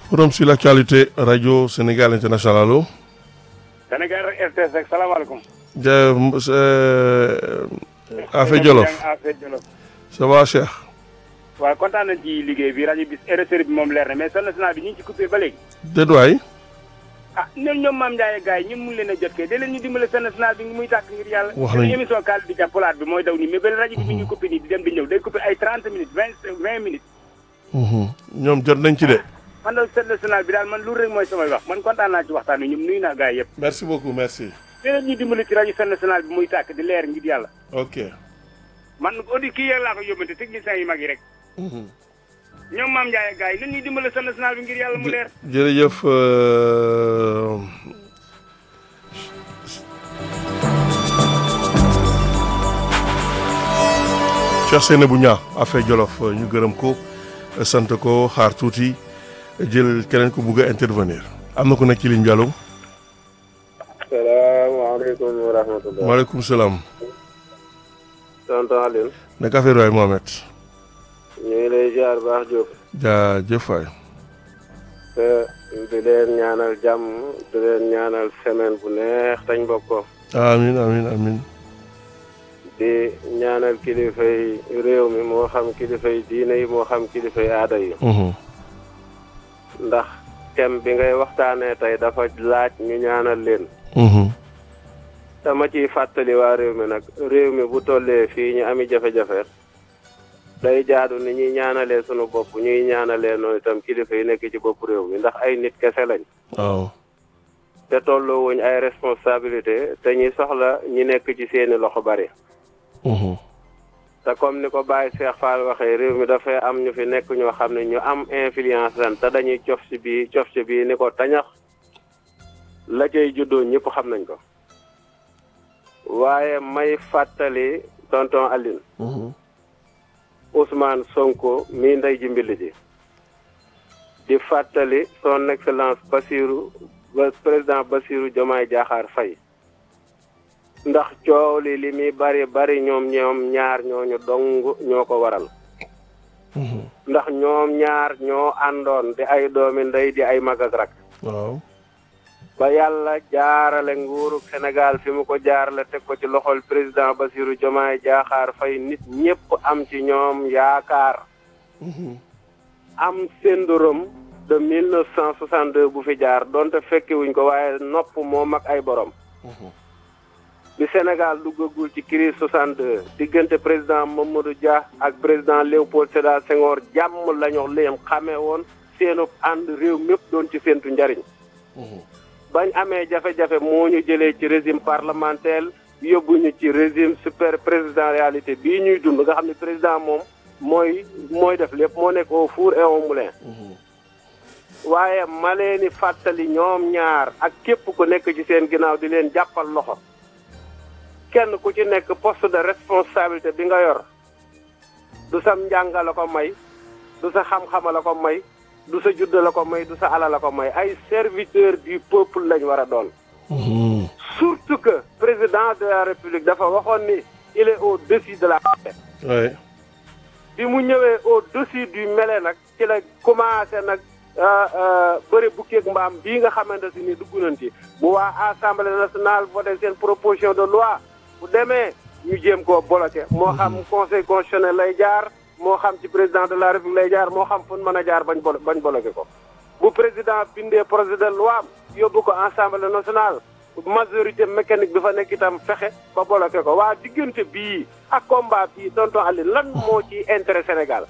forum sur l'actualité radio Sénégal international allo. Sénégal RTS rek salaamaaleykum. ja Affe Jolof Affe Jolof. ça va Cheikh. waaw kontaan nañ ci liggéey bi rajo bi RSR bi moom leer na mais son national bi ñu ngi ci coupé ba léegi. déet waay. ah ñoom ñoom Mame Ndiaye gars yi ñun mun leen a jot kay da leen ñu dimbale son national bi muy tàkk ngir yàlla. wax nañu émission kaal di jàppalaat bi mooy daw nii mais ba rajo bi mi ngi coupé nii di dem di ñëw day coupé ay 30 minutes 20 20 minutes. ñoom jot nañ ci de. man daal son national bi daal man lu rek mooy samay wax man kontaan naa ci waxtaan wi ñoom nuyu naa gars yi yëpp. merci beaucoup merci. léeg ñu dimbali ci rajo son national bi muy tàkk di leer ngir yàlla. ok. man audi kii yàlla laa ko yóbbante techniciens yi mag yi rek. ñoom Mame Ndiaye gars yi nan ñuy dimbale son national bi ngir yàlla mu leer. jërëjëf. Cheikh Seynabou Niang Affe Jolof ñu gërëm ko sant ko xaar tuuti jël keneen ko bugg a intervenir am na ko nekk ci ligne bi allo. salaamaaleykum wa rahmatulah. maaleykum salaam. tonton Alioune. naka affaire waay Mohamed. ñu ngi lay ziar baax Diop. jaajëf waay. te di leen ñaanal jàmm di leen ñaanal semaine bu neex tañ bokk ko. amiin amiin amiin. di ñaanal kilifay réew mi moo xam kilifay diine yi moo xam kilifay aada yi. ndax thème bi ngay waxtaanee tey dafa laaj ñu ñaanal leen. dama ciy fàttali waa réew mi nag réew mi bu tollee fii ñu ami jafe-jafe. day jaadu ni ñuy ñaanalee sunu bopp ñuy ñaanalee noonu itam kilifa yi nekk ci bopp réew mi ndax ay nit kese lañ. waaw. te tolloo wuñ ay responsabilité te ñi soxla ñi nekk ci seeni loxo bari. te comme ni ko Baye Cheikh Fall waxee réew mi dafay am ñu fi nekk ñoo xam ne ñu am influence lan te dañuy cof ci bii cof ci bii ni ko tañax la cay juddoo ñëpp xam nañ ko. waaye may fàttali tonton Aline. Ousmane Sonko mii ndey ji mbill ji di fàttali son excellence Bassirou ba président Bassirou Diomaye Diakhar Faye ndax coow li li muy bari bari ñoom ñoom ñaar ñooñu dong ñoo ko waral ndax ñoom ñaar ñoo àndoon di ay doomi ndey di ay mag ak rak waaw. ba yàlla jaarale nguuru Sénégal fi mu ko jaarale teg ko ci loxol président Bassirou Diomaye Diakhar Faye nit ñëpp am ci ñoom yaakaar am syndrome de mille neuf cent soixante deux bu fi jaar donte fekki wuñ ko waaye nopp moo mag ay borom bi Sénégal duggagul ci crise soixante deux diggante président Mamadou Dia ak président Léopold Sédar Senghor jàmm lañu leen xamee woon seenu ànd réew mépp doon ci séentu njariñ bañ amee jafe-jafe moo ñu jëlee ci régime parlementaire yóbbu ñu ci régime super présidentialité bii ñuy dund nga xam ne président moom mooy mooy def lépp moo nekk au four et au moulin. waaye ma leen di fàttali ñoom ñaar ak képp ku nekk ci seen ginnaaw di leen jàppal loxo kenn ku ci nekk poste de responsabilité bi nga yor du sam njàng la ko may du sa xam-xama la ko may. du sa judd la ko may du sa ala la ko may ay serviteur du peuple lañ war a doon. surtout que président de la république dafa waxoon ni il est au-dessus de la oui. bi mu ñëwee au-dessus du mêlé nag ci la commencé nag bëri bukkeeg mbaam bii nga xamante si ni dugg nañ ci bu waa assemblée nationale voté seen proposition de loi bu demee ñu jéem koo bloqué. moo xam conseil constitutionnel lay jaar. moo xam ci président de la république lay jaar moo xam fu mën a jaar bañ bolo bañ bloqué ko bu président bindee projet de loi yóbbu ko assemblée nationale majorité mécanique bi fa nekk itam fexe ba bloqué ko waa diggante bii ak combat bii tonton Aliou lan moo ci intérêt Sénégal.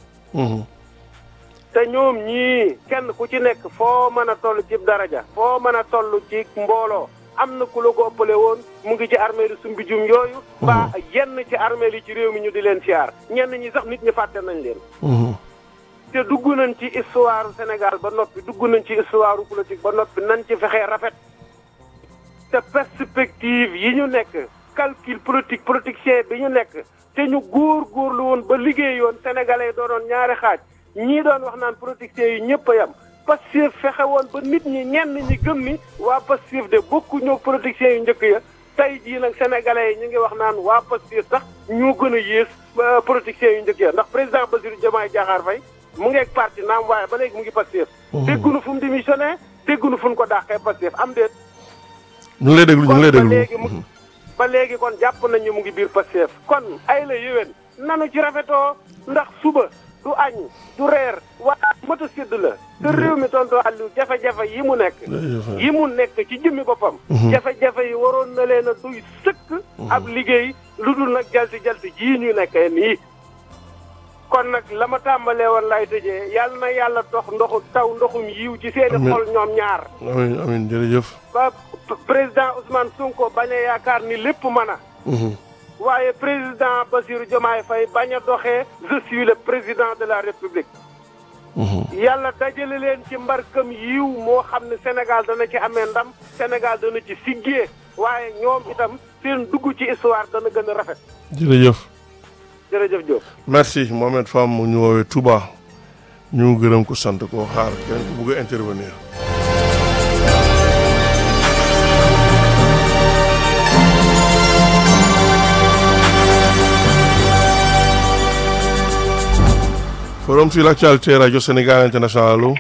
te ñoom ñii kenn ku ci nekk foo mën a toll ci daraja foo mën a toll ci mbooloo am na ku la ko ëppale woon mu ngi ci armée li sumbi jum yooyu mbaa yenn ci armée li ci réew mi ñu di leen siyaar ñenn ñi sax nit ñi fàtte nañ leen te dugg nañ ci histoire Sénégal ba noppi dugg nañ ci histoire politique ba noppi nañ ci fexee rafet te perspective yi ñu nekk calcul politique politicien bi ñu nekk te ñu góor góorlu woon ba liggéey yoon sénégalais doonoon ñaari xaaj ñii doon wax naan politiciens yi ñëpp a yem Pastef fexe woon ba nit ñi ñenn ñi gëm ni waa Pastef de bokku ñoo politiciens yu njëkk ya tey jii nag sénégalais yi ñu ngi wax naan waa Pastef sax ñoo gën a yées politiciens yu njëkk ya ndax président Bassirou Diomaye Diakhar Faye mu ngeeg parti naam waaye ba léegi mu ngi Pastef déggunu fu mu démissionné déggunu fu mu ko dàqee Pastef am déet ñu ngi lay déglu ñu ngi lay ba déglu léegi mu ba léegi kon jàpp nañu mu ngi biir Pastef kon ay la yéwén nanu ci rafetoo ndax suba du añ du reer waaye mata sédd la te réew mi tonto Aliou jafe-jafe yi mu nekk yi mu nekk ci jëmmi boppam jafe-jafe yi waroon na leen a duy sëkk ab liggéey lu dul nag jalti jalti jii ñu nekkee nii kon nag la ma tàmbalee woon lay tëjee yàlla na yàlla dox ndoxu taw ndoxum yiw ci seeni Amiin. xol ñoom ñaar amiin amiin jërëjëf ba p- président Ousmane Sonko bañ a yaakaar ni lépp mën a Mhm. waaye président Bassirou Diomaye Faye bañ a doxee je suis le président de la république Mhm. yàlla dajale leen ci mbarkam yiw moo xam ne Sénégal dana ci amee ndam Sénégal dana ci siggee waaye ñoom itam seen dugg ci histoire dana gën a rafet jërëjëf jërëjëf Diop. merci Mohamed Fam mu ñu woowee Touba ñu gërëm ko sant ko xaar keneen ko bëgg a intervenir forum sur l'actualité radio Sénégal international allo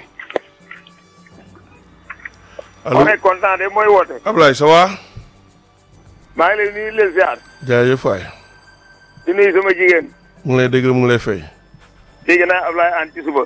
allo on est content de mooy woote. Ablaye ça va maa ngi lay nuyu di leen ziar. jaajëf waay di nuyu sama jigéen. mu ngi lay dégg mu ngi lay fay dégg naa Ablaye an ci suba.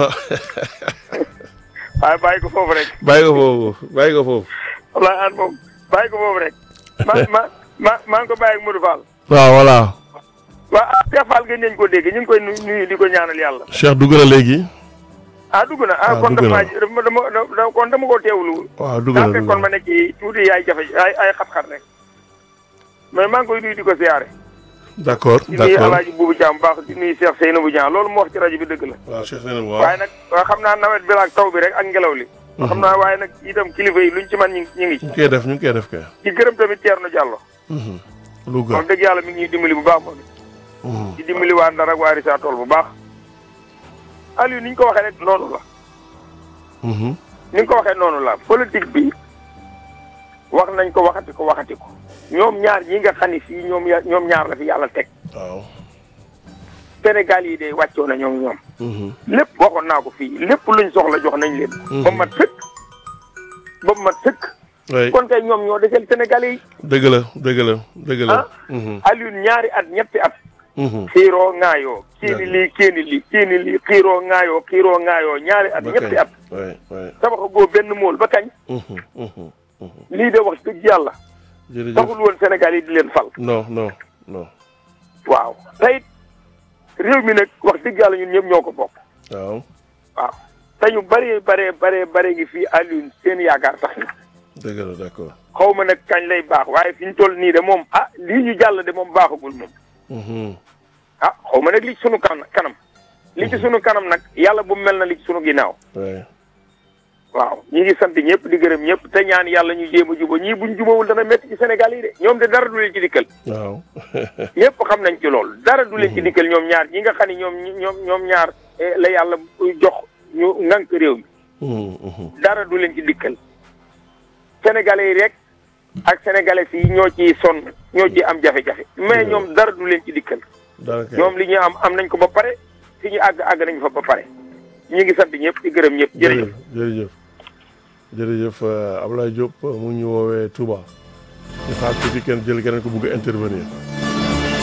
waaye bàyyi ko foofu rek. bàyyi ko foofu bàyyi ko foofu Ablaye an moom bàyyi ko foofu rek. ma ma ma maa ngi ko bàyyi ak Modou Fall. waaw voilà waa ah Cheikh Fall gën nañ ko dégg ñu ngi koy nuyu nuyu di ko ñaanal yàlla. Cheikh dugg na léegi ah dugg na Ah, ah kon dugg dama na. dama dama dama kon dama koo teewlu. waaw dugg daa na dugg fekkoon ma na nekk ci tuuti ay jafe ay ay xat-xat rek. mais maa ngi koy nuyu di ko ziare. d'accord di nuyu d'accord El Hadj Boubou Thiam baax di nuyu Cheikh Seynabou Dieng loolu mu wax ci rajo bi dëgg la. waaw Cheikh Seynabou waaw waaye nag waa xam naa nawet bi la ak taw bi rek ak ngelaw li. xam naa waaye nag itam kilifa yi luñ ci man ñu ngi ñu ngi ci. ñu ngi koy def ñu ngi koy def kay di gërëm tamit Thierno Diallo. Louga moom dëgg yàlla mi ngi ñuy dimbali bu baax moom it. Mhm. di dimbali waa Ndar ak waa Rissa Tool bu baax. Aliou ni ñu ko waxee rek noonu la. Mhm. ni nga ko waxee noonu la politique bi wax nañ ko waxati ko waxati ko. ñoom ñaar ñi nga xam ne fii ñoom ya ñoom ñaar la fi yàlla teg. waaw Sénégal yi de wàccoo na ñoom ñoom. Mhm. lépp waxoon naa ko fii lépp luñ soxla jox nañ leen. ba mu mat sëkk. ba mu mat sëkk. oui kon kay ñoom ñoo desel Sénégal yi. dëgg la dëgg la dëgg la Ah. Mhm. Aliou ñaari at ñetti at. Mhm. xiiroo ŋaayoo kiini lii kiini lii kiini lii xiiroo ŋaayoo xiiroo ŋaayoo ñaari at ba ñetti kañ at oui oui tabaxa goo benn mool ba kañ Mhm. Mhm. Mhm. lii de wax dëgg yàlla jërëjëf taxul woon Sénégal yi di leen fal non non non waaw tey réew mi nag wax dëgg yàlla ñun ñëpp ñoo ko bokk waaw waaw te ñu bëree baree baree bare ngi fii Aliou seen yaakaar tax na dëgg la d'accord xaw ma nag kañ lay baax waaye fi ñu toll nii de moom ah lii ñu jàll de moom baaxagul moom Mhm. ah xaw ma nag li ci sunu kanam kanam li ci sunu kanam nag yàlla bu mel na li ci sunu ginnaaw oui waaw ñi ngi sant ñëpp di gërëm ñëpp te ñaan yàlla ñu jéem a juba ñii buñ jubawul dana métti ci Sénégal yi de ñoom de dara du leen ci dikkal waaw ñëpp xam nañ ci loolu dara du leen ci dikkal ñoom ñaar ñi nga xam ne ñoom ñoom ñoom ñaar eh, la yàlla jox ñu ngànk réew mi Mhm. Mhm. dara du leen ci dikkal sénégalais yi rek ak sénégalais yi ñoo ciy sonn ñoo ciy am jafe-jafe mais ñoom dara du leen ci dikkal dara kay ñoom li ñu am am nañ ko ba pare fi ñu àgg àgg nañ fa ba pare ñi ngi sant ñëpp di gërëm ñëpp jërëjëf jërëjëf jërëjëf jërëjëf euh, Ablaye Diop mu ngi ñu woowee Touba ñu xaar tuuti kenn jël keneen ko bëgg a intervenir